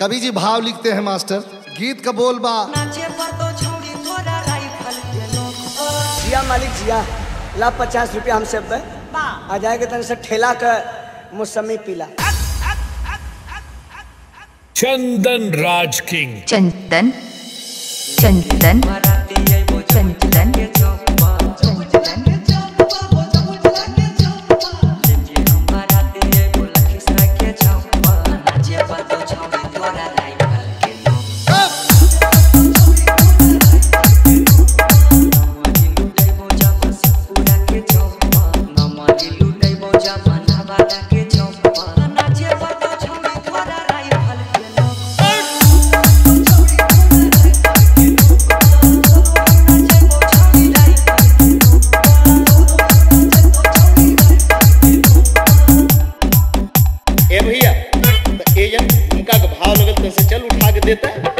कवि जी भाव लिखते हैं मास्टर गीत का बोल बा नाचे पर तो छोड़ी तोरा राइफल के नोक जिया मालिक जिया ला पचास रुपया हमसे बे आ जाएगा तन से ठेला के मौसमी पीला चंदन राज किंग चंदन चंदन चंदन चंदन नाचे पर तो छोड़ी तोरा राइफल के नोक नाचे पर तो छोड़ी तोरा राइफल के नोक ए भैया तो एजन उनका के भाव लगल तो से चल उठा के देता